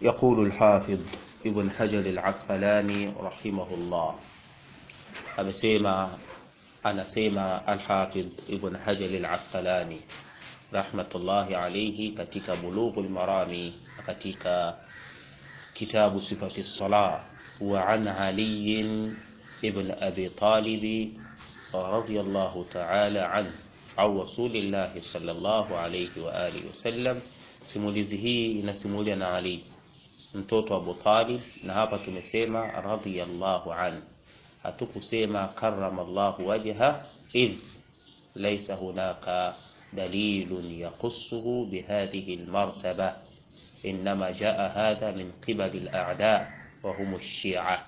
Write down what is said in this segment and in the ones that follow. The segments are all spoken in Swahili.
يقول الحافظ ابن حجر العسقلاني رحمه الله amesema anasema alhafidh ibn hajar al-asqalani rahmatullahi alayhi katika bulughul marami katika kitabu sifati salah wa an ali ibn abi talib radiyallahu ta'ala anhu au rasulillahi sallallahu alayhi wa alihi wasallam simulizi hii inasimulia na ali mtoto wa Abu Talib na hapa tumesema radiyallahu anhu hatukusema karamallahu wajha idh laysa hunaka dalilun yaqussuhu bihadhihi almartaba انما جاء هذا من قبل الاعداء وهم الشيعه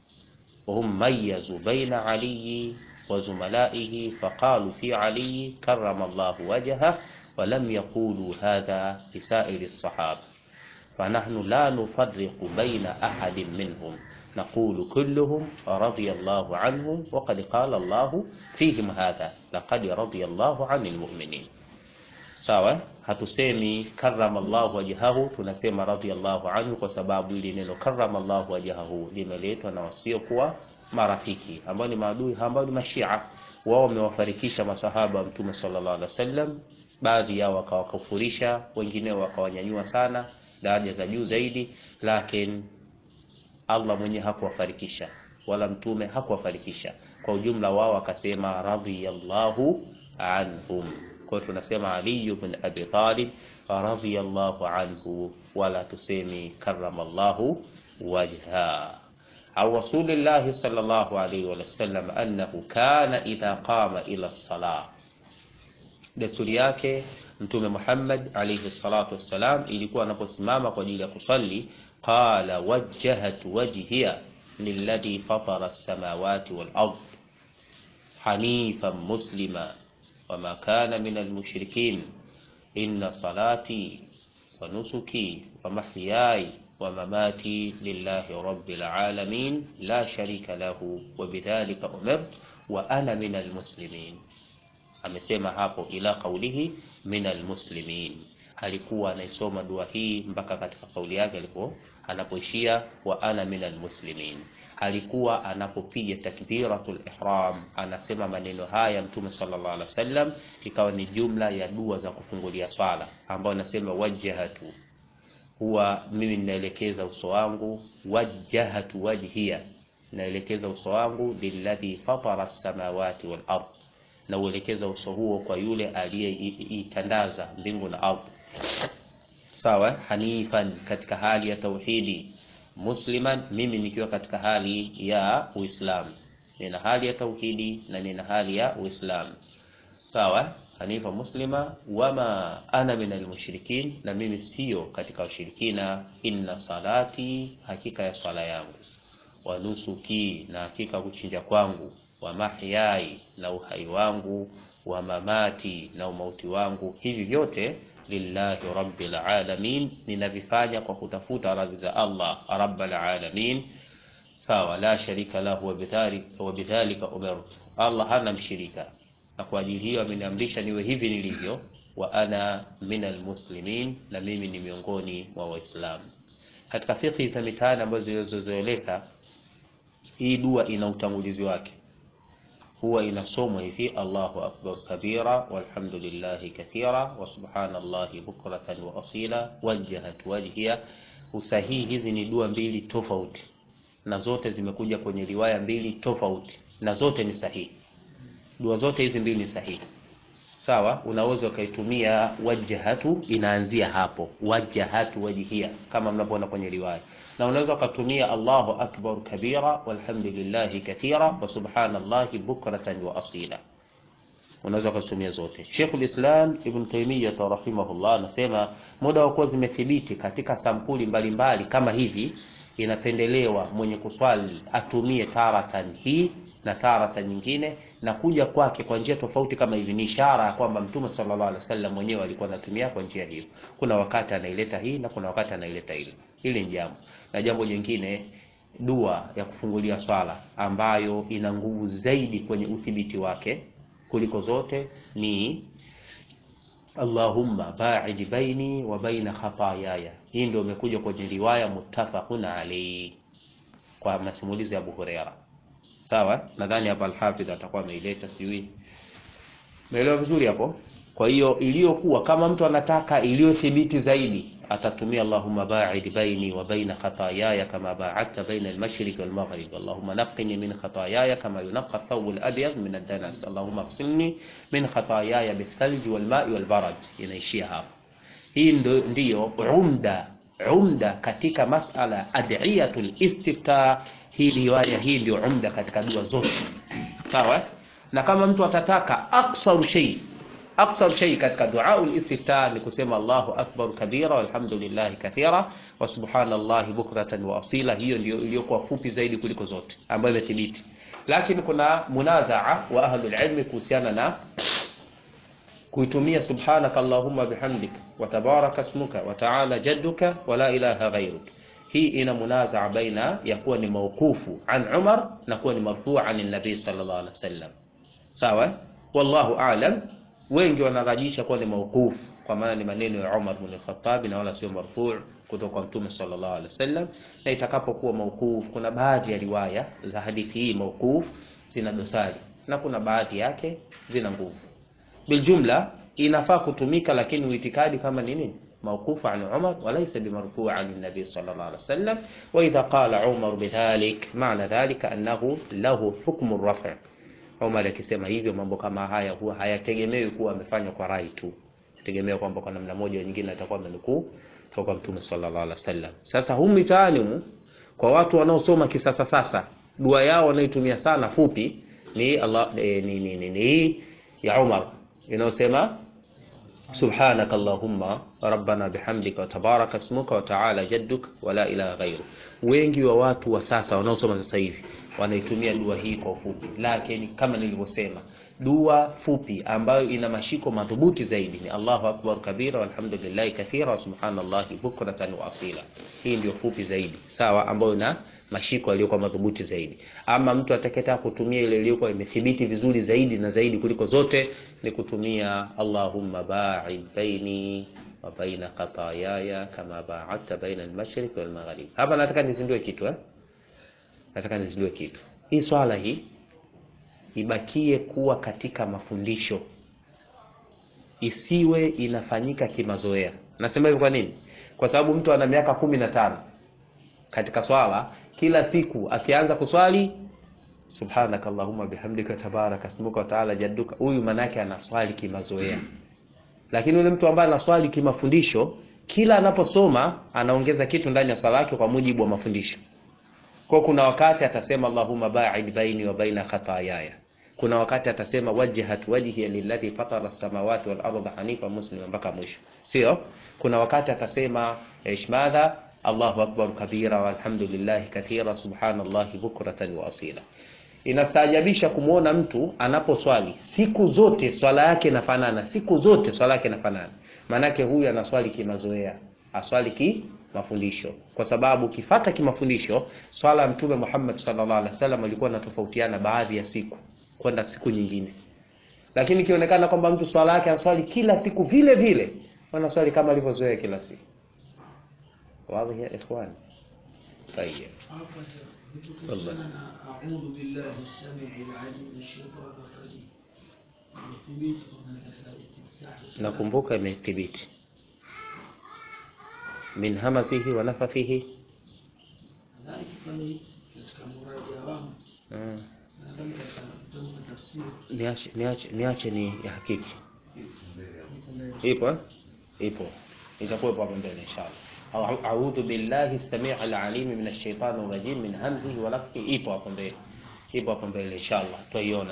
وهم ميزوا بين علي وزملائه فقالوا في علي كرم الله وجهه ولم يقولوا هذا لسائر الصحابه فنحن لا نفرق بين احد منهم نقول كلهم رضي الله عنهم وقد قال الله فيهم هذا لقد رضي الله عن المؤمنين sawa hatusemi karama llahu wajhahu tunasema radhiallahu anhu kwa sababu ili neno karama llahu wajhahu limeletwa na wasiokuwa marafiki ambao ni maadui ambao ni mashia wao wamewafarikisha masahaba wa mtume sallallahu alaihi wasallam baadhi yao wakawakufurisha wengineo wakawanyanyua sana daraja za juu zaidi lakini Allah mwenyewe hakuwafarikisha wala mtume hakuwafarikisha. Kwa ujumla wao akasema radhiyallahu anhum. Kwa hiyo tunasema Ali ibn Abi Talib radhiyallahu anhu, wala tusemi karamallahu wajha. Au Rasulillahi sallallahu alayhi wa sallam annahu kana idha qama ila salah, desturi yake Mtume Muhammad alayhi salatu wassalam ilikuwa anaposimama kwa ajili ya kusali قال وجهت وجهي للذي فطر السماوات والأرض حنيفا مسلما وما كان من المشركين إن صلاتي ونسكي ومحياي ومماتي لله رب العالمين لا شريك له وبذلك أمرت وأنا من المسلمين amesema hapo ila kaulihi min almuslimin alikuwa anaisoma dua hii mpaka katika kauli yake alipo anapoishia wa ana minal muslimin alikuwa anapopiga takbiratul ihram anasema maneno haya mtume sallallahu alaihi wasallam ikawa ni jumla ya dua za kufungulia swala ambayo anasema wajjahatu huwa mimi ninaelekeza uso wangu wajjahatu wajhiya naelekeza uso wangu lilladhi fatara samawati wal ard na uelekeza uso huo kwa yule aliyeitandaza mbingu na ardhi sawa hanifan katika hali ya tauhidi musliman mimi nikiwa katika hali ya uislamu nina hali ya tauhidi na nina hali ya uislamu sawa hanifa muslima wama ana min almushrikin na mimi sio katika washirikina inna salati hakika ya swala yangu wa nusuki na hakika kuchinja kwangu wa mahyai na uhai wangu wa mamati na umauti wangu hivi vyote lillahi rabbil alamin ninavifanya kwa kutafuta radhi za Allah rabbal alamin sawa la sharika lahu wa bidhalika umirtu Allah hana mshirika na kwa ajili hiyo ameniamrisha niwe hivi nilivyo wa ana minal muslimin na mimi ni miongoni mwa waislamu katika fikhi za mitaani ambazo zilizozoeleka hii dua ina utangulizi wake huwa inasomwa hivi Allahu akbar kabira walhamdulillahi kathira wa subhanallahi bukratan wa asila wajjahat wajhiya. Usahihi, hizi ni dua mbili tofauti na zote zimekuja kwenye riwaya mbili tofauti na zote ni sahihi. Dua zote hizi mbili ni sahihi, sawa. Unaweza ukaitumia wajjahatu, inaanzia hapo wajjahatu wajhiya kama mnavyoona kwenye riwaya na unaweza ukatumia Allahu akbar kabira walhamdulillahi kathira wa subhanallahi bukratan wa asila. Unaweza ukatumia zote. Sheikhul Islam Ibn Taymiyyah rahimahullah anasema muda wa kuwa zimethibiti katika sampuli mbalimbali mbali, kama hivi, inapendelewa mwenye kuswali atumie taratan hii na taratan nyingine, na kuja kwake kwa njia tofauti kama hivi ni ishara ya kwamba Mtume sallallahu alaihi wasallam mwenyewe alikuwa anatumia kwa njia hiyo. Kuna wakati anaileta hii na kuna wakati anaileta ile. Hili ni jambo na jambo jingine, dua ya kufungulia swala ambayo ina nguvu zaidi kwenye uthibiti wake kuliko zote ni Allahumma ba'id baini wa baina khataayaya hii ndio imekuja kwenye riwaya muttafaqun alayhi kwa masimulizi ya Abu Huraira sawa nadhani hapa al-Hafidh atakuwa ameileta sijui Umeelewa vizuri hapo? Kwa hiyo iliyokuwa kama mtu anataka iliyothibiti zaidi atatumia Allahumma ba'id baini wa baina khataayaya kama ba'adta baina al-mashriq wal maghrib Allahumma naqqini min khataayaya kama yunqqa ath-thawb al-abyad min ad-danas Allahumma ighsilni min khataayaya bil-thalj wal-ma'i wal-barad inaishia hapo hii ndo, ndiyo umda umda katika masala adiyatul istiftah hii riwaya hii ndio umda katika dua zote sawa na kama mtu atataka aksaru shay aksaru shay katika duaul istiftah ni kusema Allahu akbar kabira walhamdulillah kathira wa subhanallahi bukratan wa asila hiyo ndio iliyokuwa fupi zaidi kuliko zote ambayo imethibiti lakini kuna munazaa wa ahlul ilmi kuhusiana na kuitumia subhanaka allahumma bihamdik wa tabaraka ismuka wa ta'ala jadduka wa la ilaha ghayruk hii ina munazaa baina ya kuwa ni mauqufu an Umar na kuwa ni marfuu an nabii sallallahu alaihi wasallam sawa wallahu aalam wengi wanarajisha kuwa ni mauqufu kwa maana ni maneno ya Umar bin Khattab na wala sio marfuu kutoka kwa mtume sallallahu alaihi wasallam na itakapokuwa mauquf kuna baadhi ya riwaya za hadithi hii mauquf zina dosari na kuna baadhi yake zina nguvu biljumla inafaa kutumika lakini uitikadi kama ni nini موقوف عن عمر وليس بمرفوع عن النبي صلى الله عليه وسلم وإذا قال عمر بذلك معنى ذلك أنه له حكم الرفع Umar akisema hivyo mambo kama haya huwa hayategemewi kuwa amefanywa kwa rai tu, tegemea kwamba kwa namna moja au nyingine atakuwa amenukuu kutoka kwa Mtume sallallahu alaihi wasallam. Sasa humu mitaani kwa watu wanaosoma kisasa sasa, dua yao wanaitumia sana fupi ni Allah eh, ni ni ni, ni ya Umar inayosema subhanaka allahumma rabbana bihamdika wa tabaraka ismuka wa ta'ala jadduk wa la ilaha ghairu. Wengi wa watu wa sasa wanaosoma sasa hivi wanaitumia dua hii kwa ufupi, lakini kama nilivyosema, dua fupi ambayo ina mashiko madhubuti zaidi ni Allahu akbar kabira walhamdulillahi kathira wa subhanallahi bukratan wa asila. Hii ndio fupi zaidi, sawa, ambayo ina mashiko yaliyokuwa madhubuti zaidi. Ama mtu atakayetaka kutumia ile iliyokuwa imethibiti vizuri zaidi na zaidi kuliko zote ni kutumia Allahumma ba'id baini wa baina qatayaya kama ba'adta baina al-mashriq wal maghrib. Hapa nataka nizindue kitu eh? Nataka nizindue kitu. Hii swala hii ibakie kuwa katika mafundisho, isiwe inafanyika kimazoea. Nasema hivyo kwa nini? Kwa sababu mtu ana miaka kumi na tano katika swala, kila siku akianza kuswali subhanaka allahumma bihamdika tabaraka ismuka wa ta'ala jadduka, huyu manake anaswali kimazoea. Lakini yule mtu ambaye anaswali kimafundisho, kila anaposoma anaongeza kitu ndani ya swala yake kwa mujibu wa mafundisho. Kwa kuna wakati atasema Allahumma ba'id baini wa baina khataayaya. Kuna wakati atasema wajhat wajhi lilladhi fatara as-samawati wal arda hanifa muslima mpaka mwisho. Sio? Kuna wakati atasema ishmadha Allahu akbar kabira walhamdulillahi kathira subhanallahi bukratan wa asila. Inastaajabisha kumwona mtu anaposwali siku zote swala yake inafanana, siku zote swala yake inafanana. Maanake huyu anaswali kimazoea, aswali ki mafundisho kwa sababu ukifata kimafundisho swala ya mtume Muhammad sallallahu alaihi wasallam alikuwa anatofautiana baadhi ya siku kwenda siku nyingine, lakini ikionekana kwamba mtu swala yake anaswali kila siku vile vile, anaswali kama alivyozoea kila siku. Wazi ya ikhwan? Tayeb, والله. أعوذ بالله السميع العليم من الشيطان الرجيم يثبت هناك الاستفتاح nakumbuka imethibiti min hamasihi wa nafathihi ذلك فني katika muraja wangu mm. nadhani katika kitabu cha tafsiri niache, niache, niache ni ya hakiki iko mbele. ipo eh? ipo itakuwepo hapo mbele inshallah Au- a'udhu billahi as-sami' al-alim min ash-shaytani rajim min hamzihi wa nafthihi ipo hapo mbele ipo hapo mbele inshallah tutaiona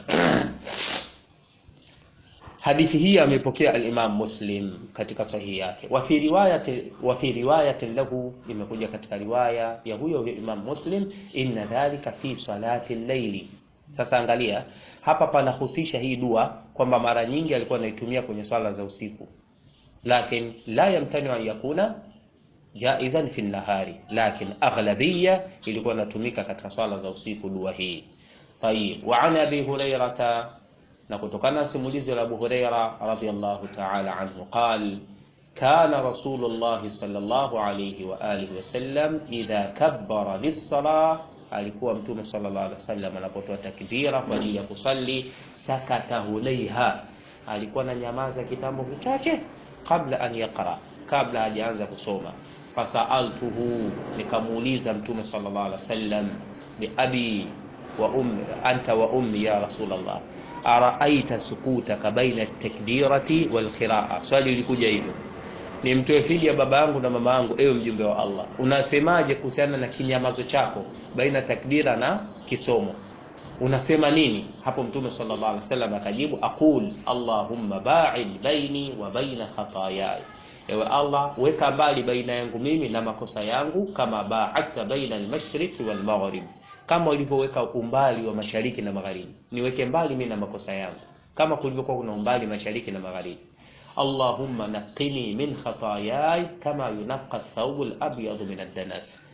hadithi hii amepokea al-Imam Muslim katika sahihi yake wa fi riwayati wa fi riwayatin lahu imekuja katika riwaya ya huyo huyo Imam Muslim inna dhalika fi salati al-layli sasa angalia hapa panahusisha hii dua kwamba mara nyingi alikuwa anaitumia kwenye swala za usiku lakin la yamtani an yakuna jaizan fi nahari lakin aghlabiyya ilikuwa inatumika katika swala za usiku dua hii tayib wa an abi hurairata na kutokana na simulizi la Abu Huraira radhiyallahu ta'ala anhu qal kana Rasulullah sallallahu alayhi wa alihi wasallam idha kabbara lis-salah, alikuwa Mtume sallallahu alaihi wasallam anapotoa takbira kwa ajili ya kusali, sakata hulaiha, alikuwa na nyamaza kitambo kichache kabla an yaqra, kabla hajaanza kusoma. Fasaaltuhu, nikamuuliza Mtume sallallahu alaihi wasallam, bi abi wa ummi anta wa ummi ya Rasulullah, araaita sukutaka baina at-takbirati wal qiraa. Swali lilikuja hivyo nimtoe fidia baba yangu na mama yangu, ewe mjumbe wa Allah, unasemaje kuhusiana na kinyamazo chako baina takbira na kisomo? Unasema nini hapo? Mtume sallallahu alaihi wasallam akajibu, aqul allahumma ba'id baini wa baina khataayai, ewe Allah, weka mbali baina yangu mimi na makosa yangu, kama ba'adta baina al-mashriqi wal maghrib, kama ulivyoweka umbali wa mashariki na magharibi, niweke mbali mimi na makosa yangu kama kulivyokuwa kuna umbali mashariki na magharibi. Allahumma naqini min khataayai kama yunaqqa thawbu al-abyadu min ad-danas,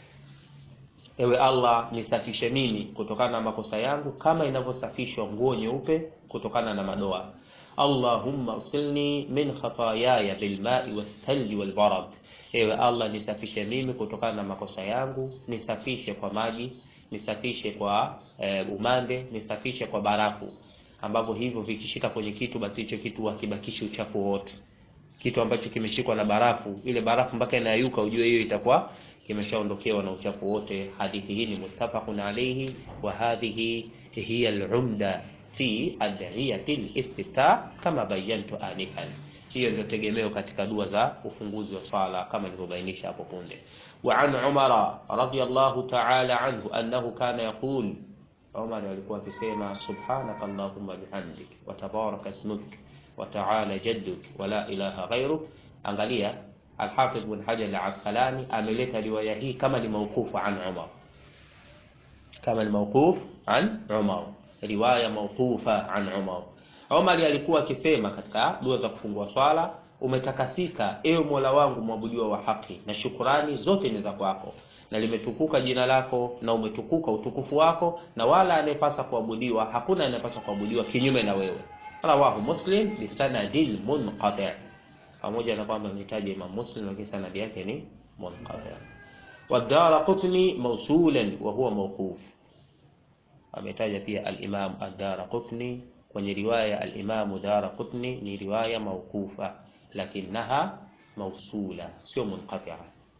ewe Allah nisafishe mimi kutokana na makosa yangu kama inavyosafishwa nguo nyeupe kutokana na madoa. Allahumma usilni min khataayaya bilma'i wath-thalji wal-barad, ewe Allah nisafishe mimi kutokana na makosa yangu, nisafishe kwa maji, nisafishe kwa e, umande, nisafishe kwa barafu ambavyo hivyo vikishika kwenye kitu basi hicho kitu hakibakishi uchafu wote. Kitu ambacho kimeshikwa na barafu, ile barafu mpaka inayuka, ujue hiyo itakuwa kimeshaondokewa na uchafu wote. Hadithi hii ni muttafaqun alayhi wa hadhihi hiya al-umda fi ad'iyati al-istiftah kama bayantu anifan. Hiyo ndio tegemeo katika dua za ufunguzi wa swala kama nilivyobainisha hapo punde. Wa an Umara radiyallahu ta'ala anhu annahu kana yaqul Umar alikuwa akisema subhanaka allahumma bihamdik wa tabaraka ismuk wa ta'ala jadduk wa la ilaha ghayruk. Angalia, Al-Hafidh Ibn Hajar al-Asqalani ameleta riwaya hii kama ni mawqufu an Umar, kama ni mawquf an Umar, riwaya mawqufa an Umar. Umar alikuwa akisema katika dua za kufungua swala, umetakasika ewe Mola wangu mwabudiwa wa haki, na shukurani zote ni za kwako na limetukuka jina lako na umetukuka utukufu wako, na wala anayepasa kuabudiwa hakuna anayepaswa kuabudiwa kinyume na wewe. Rawahu Muslim bi sanadil munqati, pamoja na kwamba ametaja Imam Muslim, lakini sanadi yake ni munqati. Wa Daraqutni mawsulan wa huwa mawquf, ametaja pia al-Imam ad-Daraqutni kwenye riwaya ya al-Imam Daraqutni ni riwaya mawqufa, lakinaha mawsula, sio munqati'a.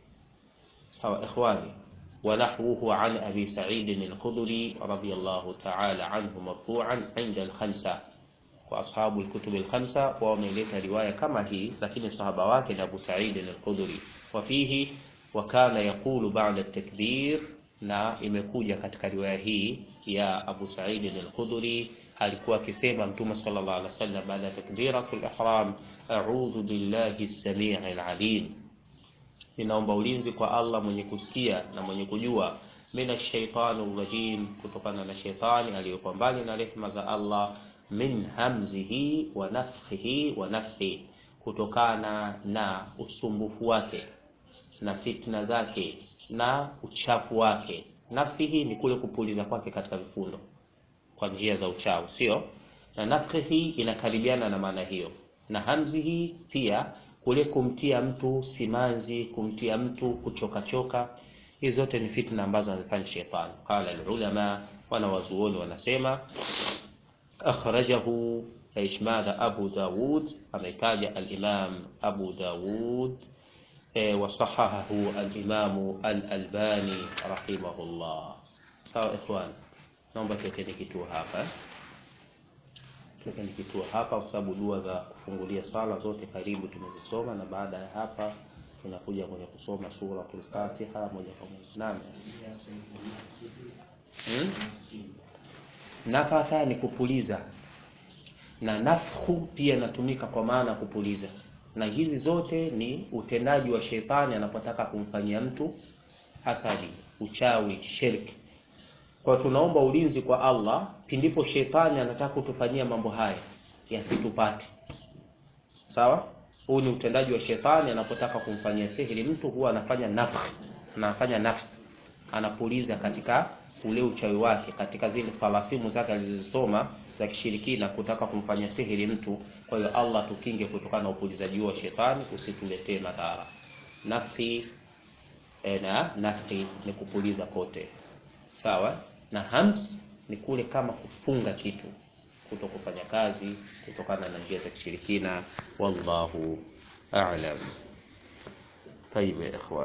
Sawa ikhwani, wa nahwuhu an abi Sa'id al-Khudri radiyallahu ta'ala anhu marfu'an 'inda al-khamsa, kwa ashabu al-kutub al-khamsa wa wameleta riwaya kama hii, lakini sahaba wake ni Abu Sa'id al-Khudri. Wa fihi wa kana yaqulu ba'da at-takbir, na imekuja katika riwaya hii ya Abu Sa'id al-Khudri alikuwa akisema Mtume sallallahu alaihi wasallam baada ya takbiratul ihram, a'udhu billahi as-sami'il 'alim ninaomba ulinzi kwa Allah mwenye kusikia na mwenye kujua, mina shaitani rajim, kutokana na shaitani aliyokuwa mbali na rehema za Allah, min hamzihi wa nafthihi wa nafthihi, kutokana na usumbufu wake na fitna zake na uchafu wake. Nafthihi ni kule kupuliza kwake katika vifundo kwa njia za uchawi, sio na nafthihi inakaribiana na maana hiyo, na hamzihi pia kule kumtia mtu simanzi, kumtia mtu kuchokachoka. Hizi zote ni fitna ambazo anafanya shetani. Qala alulama, wanawazuoni wanasema akhrajahu ishmadha Abu Dawud, ametaja alimam Abu Dawud e, wasahahahu alimamu al-Albani rahimahullah. Sawa ikhwan, naomba tuwekeni kituo hapa tuwekeni kituo hapa kwa sababu dua za kufungulia sala zote karibu tumezisoma, na baada ya hapa tunakuja kwenye kusoma suratul Fatiha moja kwa moja. Naam, hmm? Nafatha ni kupuliza na nafhu pia inatumika kwa maana kupuliza, na hizi zote ni utendaji wa shetani anapotaka kumfanyia mtu hasadi, uchawi, shirki. Kwa tunaomba ulinzi kwa Allah pindipo shetani anataka kutufanyia mambo haya yasitupate. Sawa, huu ni utendaji wa shetani anapotaka kumfanyia sihiri mtu, huwa anafanya nafsi, anafanya nafsi, anapuliza katika ule uchawi wake katika zile falasimu zake alizosoma za kishirikina kutaka kumfanyia sihiri mtu. Kwa hiyo Allah tukinge kutokana na upulizaji wa shetani, usituletee madhara. Nafhi na nafhi ni kupuliza kote, sawa na hams ni kule kama kufunga kitu kuto kufanya kazi kutokana na njia za kishirikina. Wallahu a'lam. Tayeb ya ikhwan.